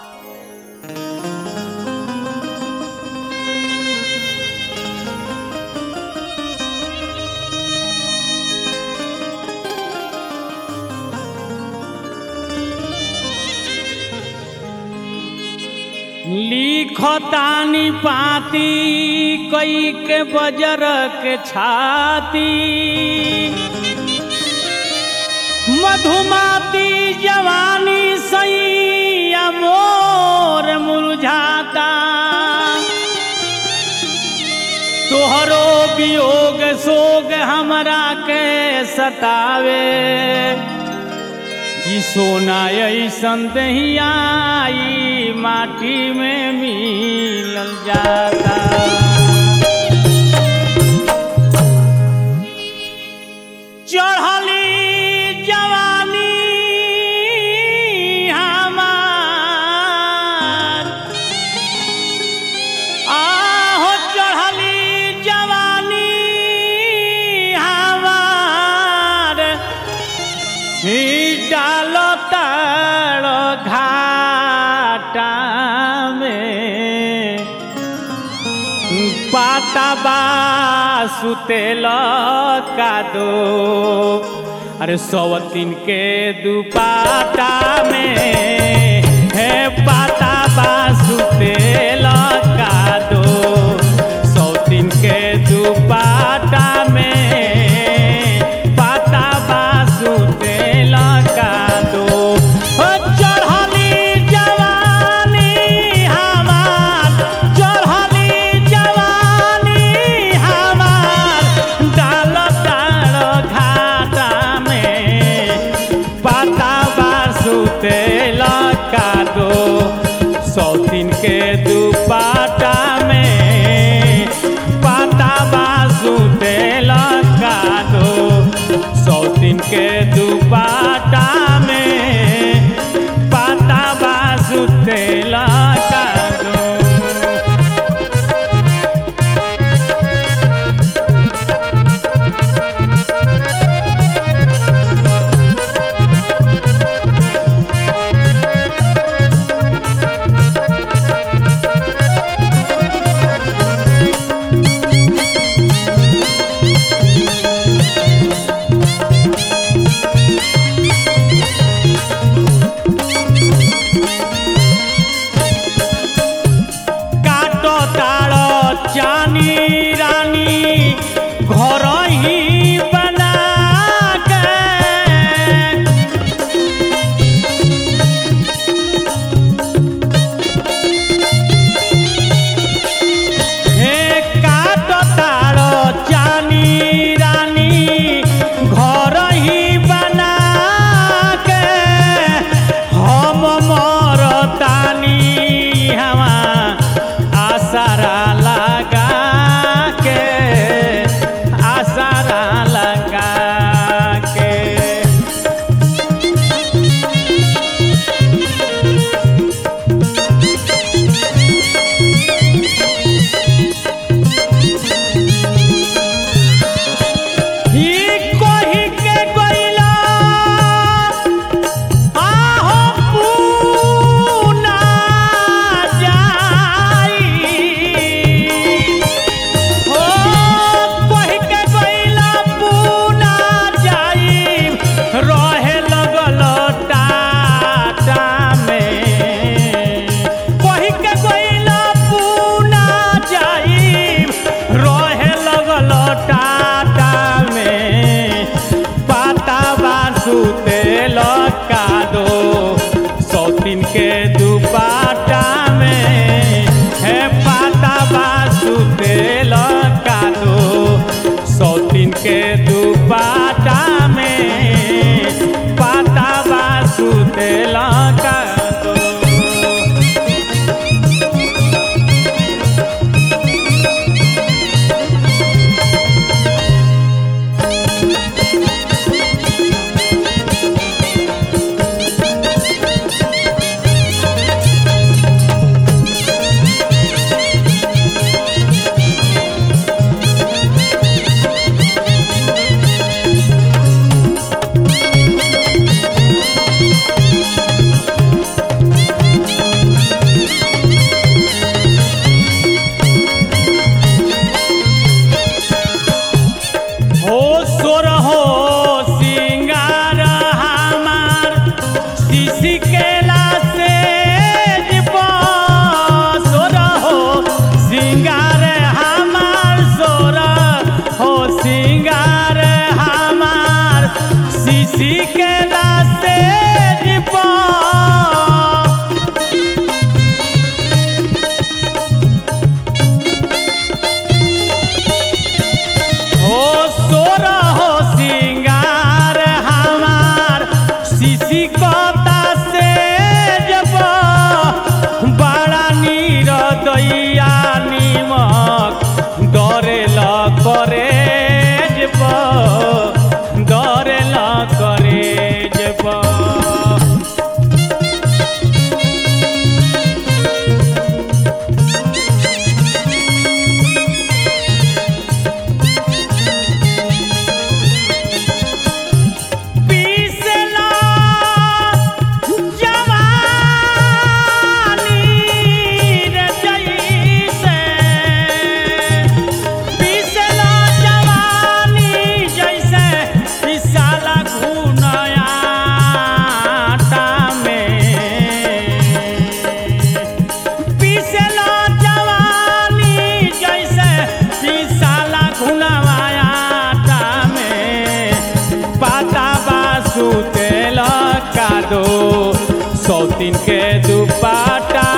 लिखतानी पाती कई के बजर के छाती मधुमाती जवानी सही मोर मुरझाता तोहरो वियोग सोग हमरा के सतावे कि सोना ऐसन दहियाई माटी में मिलल जाता चढ़ली जवानी हमार आहो चढ़ली जवानी हमार ही डालो ताड़ घाटा में पाता बा सुतेल का दो अरे सवतीन के दुपाटा में है पाता बा सुतेल का दो सौतीन के दुपाटा में पाता बा सुतेल का दो ओ चढ़ली जवानी हमार चढ़ली जवानी हमार डाल डाल घाटा में पाता बा सुते केला से सोर हो सिंगार हमार सोर हो सिंगार हमार सीसी केला से हो सोर हो सिंगार हमार सीसी कता से जब बड़ा नीर दैया निमक डरे ल करे जब डरे ल करे जब पीसला जवानी रे जैसे पीसला जवानी जैसे पिसाला घुनयाटा में पीसला जवानी जैसे पिसाला घुनवायाटा में पाता बासु तेल कादो सौतीन के दुपाटा